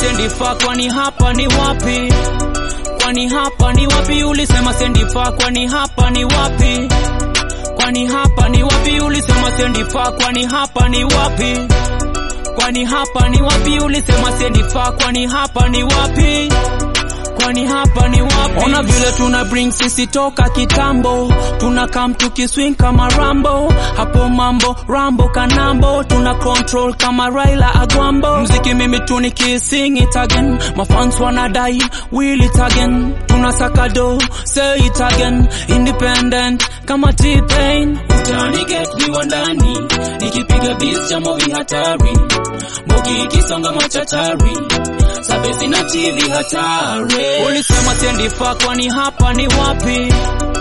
sendifa kwani hapa ni wapi kwani hapa ni wapi ulisema sendifa kwani hapa ni wapi kwani hapa ni wapi ulisema sendifa kwani hapa ni wapi kwani hapa ni wapi ulisema sendifa kwani hapa ni wapi kwani hapa ni wapi ona vile tuna bring sisi toka kitambo tuna kam tukiswing kama rambo hapo mambo rambo kanambo tuna control kama raila agwambo mziki mimi tu nikising it again mafans wanadai will it again tuna sakado say it again independent kama t-pain Utani get viwandani nikipiga beats cha movi hatari Mogi ikisonga machachari Sabesi na TV hatari ulisema sendifa kwani hapa ni wapi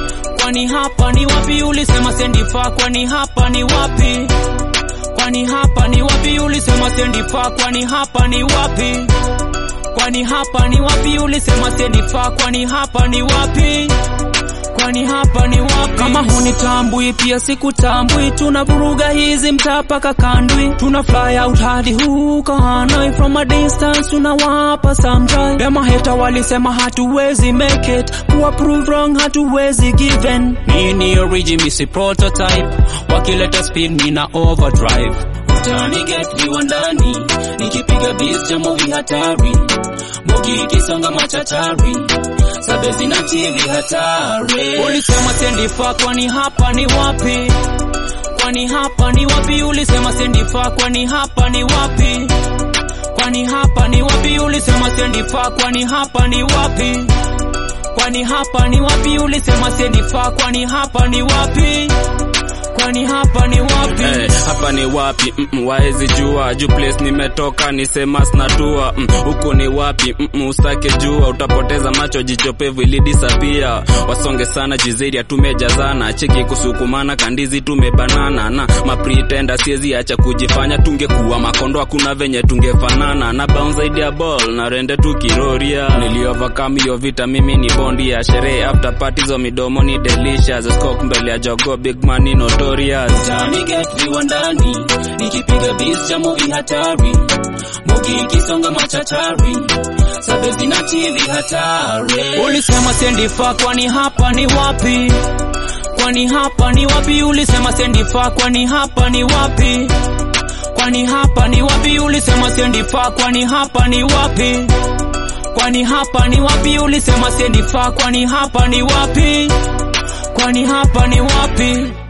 kwani hapa ni wapi ulisema sendifa kwani hapa ni wapi kwani hapa ni wapi ulisema sendifa kwani hapa ni wapi kwani hapa ni wapi ulisema sendifa kwani hapa ni wapi kwani hapa ni wapi kama hunitambui pia sikutambui tunavuruga hizi mtaa paka kandwi tuna fly out hadi huko Hanoi from a distance tunawapa some drive dema heta walisema hatuwezi make it kuwa prove wrong hatuwezi given nini origin misi prototype wakileta speed nina overdrive Utani get viwandani nikipiga beats cha movi hatari Mogi ikisonga machachari Sabesi na TV hatari ulisema sendifa kwani hapa ni wapi kwani hapa ni wapi ulisema sendifa kwani hapa ni wapi kwani hapa ni wapi ulisema sendifa kwani hapa ni wapi kwani hapa ni wapi ulisema sendifa kwani hapa ni wapi kwani hapa ni wapi Hey, hapa ni wapi mm -mm, waezi jua juu place nimetoka ni semas na tua mm, huku ni wapi mm -mm, usake jua utapoteza macho jichopevu ilidisapia wasonge sana jizeri tumejazana cheki kusukumana kandizi tumebanana na mapretenda siezi acha kujifanya tungekuwa makondo hakuna venye tungefanana na bounce idea ball na rende tukiroria niliovercome hiyo vita mimi ni bondi ya sherehe after party zo midomo ni delicious skok mbele ya jogo big money notorious Utani get viwandani nikipiga beats cha movi hatari Mogi ikisonga machachari Sabesi na TV hatari ulisema sendifa kwani hapa ni wapi kwani hapa ni wapi ulisema sendifa kwani hapa ni wapi kwani hapa ni wapi ulisema sendifa kwani hapa ni wapi kwani hapa ni wapi ulisema sendifa kwani hapa ni wapi kwani hapa ni wapi